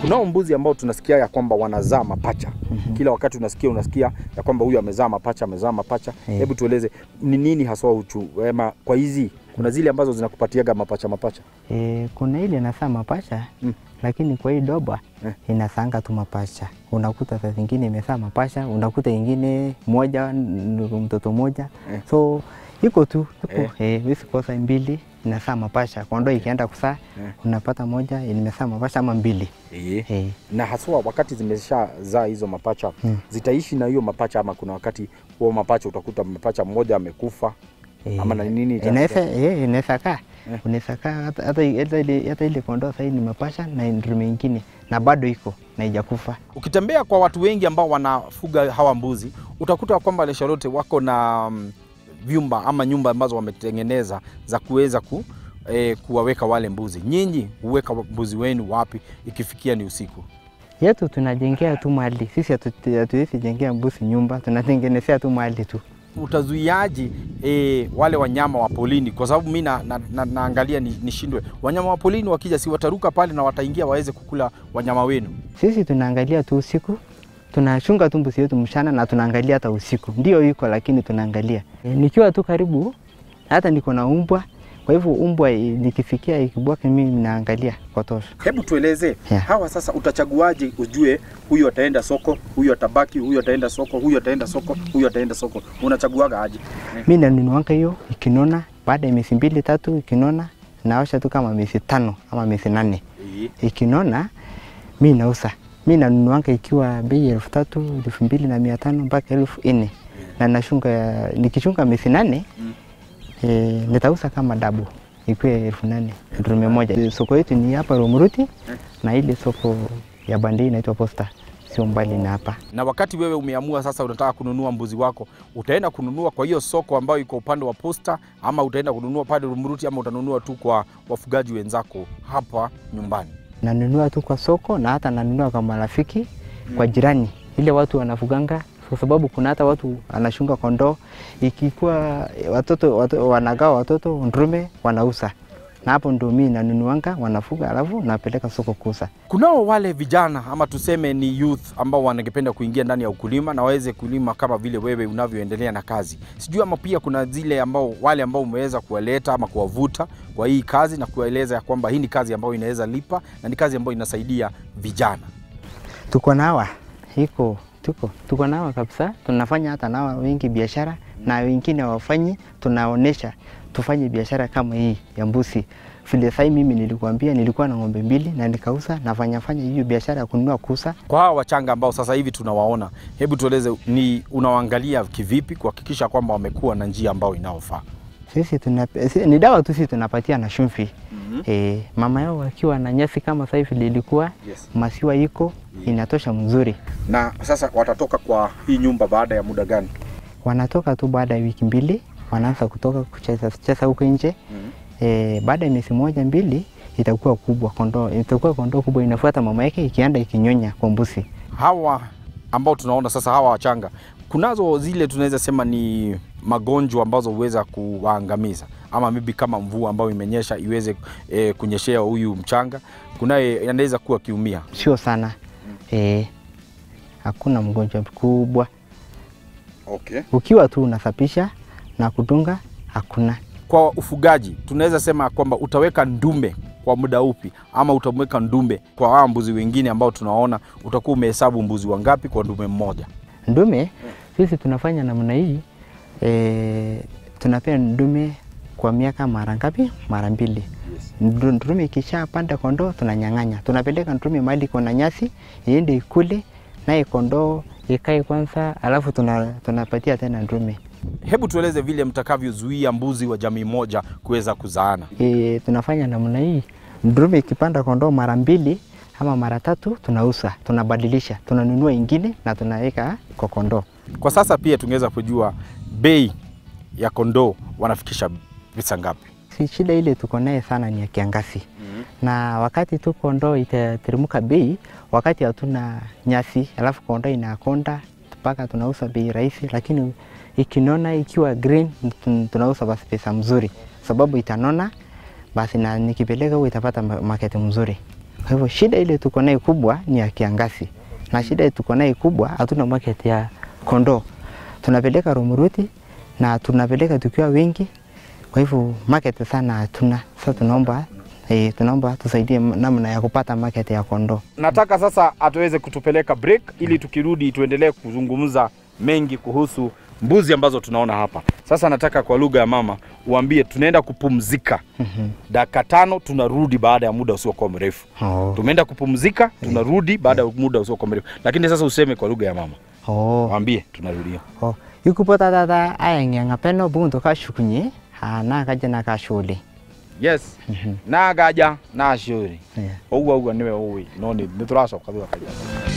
kunao mbuzi ambao tunasikia ya kwamba wanazaa mapacha kila wakati unasikia unasikia ya kwamba huyu amezaa mapacha amezaa mapacha Eh. hebu tueleze ni nini haswa uchu ema kwa hizi kuna zile ambazo zinakupatiaga mapacha mapacha E, kuna ile inasaa mapacha Mm. lakini kwa hii doba Eh. inasanga tu mapacha. Unakuta saa zingine imesaa mapacha, unakuta ingine moja n- mtoto moja Eh. so iko tu iko Eh. eh, wisi kosa mbili inasaa mapacha. Kondoo ikienda kusaa Eh. unapata moja imesaa mapacha ama mbili e. eh. na haswa wakati zimeshazaa hizo mapacha Mm. zitaishi na hiyo mapacha ama kuna wakati huo mapacha utakuta mapacha mmoja amekufa Eh, Ama na nini ita- inaweza eh, inaweza kaa Eh. unaweza kaa hata hata hata ile hata ile kondoo sasa ni mapasha na ndume ingine na bado iko na haijakufa. Ukitembea kwa watu wengi ambao wanafuga hawa mbuzi utakuta kwamba Lesharoti wako na mm, vyumba ama nyumba ambazo wametengeneza za kuweza ku, eh, kuwaweka wale mbuzi. Nyinyi huweka mbuzi wenu wapi ikifikia ni usiku? yetu tunajengea tu mali sisi, hatu- hatuwezi jengea mbuzi nyumba, tunatengenezea tu mali tu. Utazuiaje eh, wale wanyama wa polini? Kwa sababu mi na, na, na, naangalia ni- nishindwe, wanyama wa polini wakija, si wataruka pale na wataingia waweze kukula wanyama wenu? Sisi tunaangalia tu usiku, tunachunga tu mbuzi yetu mchana na tunaangalia hata usiku, ndio iko lakini tunaangalia. E, nikiwa tu karibu, hata niko na umbwa, kwa hivyo umbwa i- nikifikia ikibwaka, mimi naangalia kwa tosha. Hebu tueleze Yeah. hawa sasa, utachaguaje ujue huyu ataenda soko, huyu atabaki, huyu ataenda soko, huyu ataenda soko, huyu ataenda soko? Unachaguaga aje? Mi nanunuanga hiyo ikinona, baada ya miezi mbili tatu ikinona, naosha tu kama miezi tano ama miezi nane ikinona mi nauza. Mi nanunuanga ikiwa bei elfu tatu elfu mbili na mia tano mpaka elfu nne na nashunga, nikichunga miezi nane Mm. e, nitauza kama dabu ikiwe elfu nane ndume moja. Soko yetu ni hapa Romuruti na ile soko ya Bandei inaitwa Posta, sio mbali na hapa. Na wakati wewe umeamua sasa unataka kununua mbuzi wako, utaenda kununua kwa hiyo soko ambayo iko upande wa Posta, ama utaenda kununua pale Rumuruti, ama utanunua tu kwa wafugaji wenzako hapa nyumbani? nanunua tu kwa soko na hata nanunua kwa marafiki kwa jirani, ile watu wanafuganga, kwa sababu kuna hata watu anashunga kondoo, ikikuwa watoto, watoto wanagawa watoto ndume wanauza, na hapo ndo mimi nanunuanga, wanafuga alafu napeleka soko kuuza. Kunao wale vijana ama tuseme ni youth ambao wanangependa kuingia ndani ya ukulima na waweze kulima kama vile wewe unavyoendelea na kazi. Sijui ama pia kuna zile ambao wale ambao umeweza kuwaleta ama kuwavuta kwa hii kazi na kuwaeleza ya kwamba hii ni kazi ambayo inaweza lipa na ni kazi ambayo inasaidia vijana. Tuko nawa iko tuko tuko nawa kabisa, tunafanya hata nawa wengi biashara na wengine wafanyi, tunaonesha tufanye biashara kama hii ya mbuzi. Vile sai mimi nilikuambia nilikuwa na ng'ombe mbili na nikauza, nafanya fanya hiyo biashara ya kununua kuuza. Kwa hawa wachanga ambao sasa hivi tunawaona, hebu tueleze ni unawaangalia kivipi kuhakikisha kwamba wamekuwa na njia ambayo inaofaa? Sisi tuna, si, ni dawa tu sisi tunapatia na chumvi. E, mama yao akiwa na nyasi kama sasa hivi lilikuwa Yes. masiwa iko inatosha mzuri. Na sasa watatoka kwa hii nyumba baada ya muda gani? Wanatoka tu baada ya wiki mbili, wanaanza kutoka kucheza cheza huko nje. E, baada ya miezi moja mbili itakuwa kubwa kondoo, itakuwa kondoo kubwa inafuata mama yake ikienda ikinyonya kwa mbuzi. hawa ambao tunaona sasa hawa wachanga, kunazo zile tunaweza sema ni magonjwa ambazo huweza kuwaangamiza, ama maybe kama mvua ambayo imenyesha iweze e, kunyeshea huyu mchanga, kunaye anaweza kuwa kiumia. Sio sana e, hakuna mgonjwa mkubwa. Okay. Ukiwa tu unasafisha na kudunga hakuna. Kwa ufugaji tunaweza sema kwamba utaweka ndume kwa muda upi, ama utamweka ndume kwa hawa mbuzi wengine ambao tunaona, utakuwa umehesabu mbuzi wangapi kwa ndume mmoja? Ndume sisi tunafanya namna hii e, tunapea ndume kwa miaka mara ngapi? Mara mbili. Ndu- Ndume ikishapanda kondoo tunanyang'anya, tunapeleka ndume mahali kuna nyasi iende ikule, naye kondoo ikae kwanza, alafu tuna, tunapatia tena ndume. Hebu tueleze vile mtakavyozuia mbuzi wa jamii moja kuweza kuzaana. E, tunafanya namna hii, ndume ikipanda kondoo mara mbili ama mara tatu tunauza, tunabadilisha, tunanunua ingine na tunaweka kwa kondoo. Kwa sasa pia tungeweza kujua bei ya kondoo wanafikisha pesa ngapi? Si shida ile tuko naye sana ni ya kiangazi na wakati tu kondoo itateremka bei, wakati hatuna nyasi, alafu kondoo inakonda mpaka tunauza bei rahisi, lakini ikinona ikiwa green tun- tunauza basi pesa mzuri, sababu itanona basi, na nikipeleka huko itapata ma- market mzuri. Kwa hivyo shida ile tuko nayo kubwa ni ya kiangazi, na shida tuko nayo kubwa, hatuna market ya kondoo. Tunapeleka Rumuruti na tunapeleka tukiwa wengi, kwa hivyo market sana hatuna. Sasa tunaomba eh, tunaomba tusaidie namna ya kupata market ya kondoo. Nataka sasa atuweze kutupeleka break ili tukirudi tuendelee kuzungumza mengi kuhusu mbuzi ambazo tunaona hapa. Sasa nataka kwa lugha ya mama uambie tunaenda kupumzika dakika tano, tunarudi baada ya muda usiokuwa mrefu. Oh. Tumeenda kupumzika, tunarudi baada ya muda usiokuwa mrefu, lakini sasa useme kwa lugha ya mama, Oh. waambie tunarudia. Oh. Ikupota tata ayeng'eng'a peno bunto kashukunye ah, nakaja nakashule Yes, nagaja nashuri yeah. ũguo ũguo nĩwe ũĩ no nĩ nĩ tũracoka thutha karia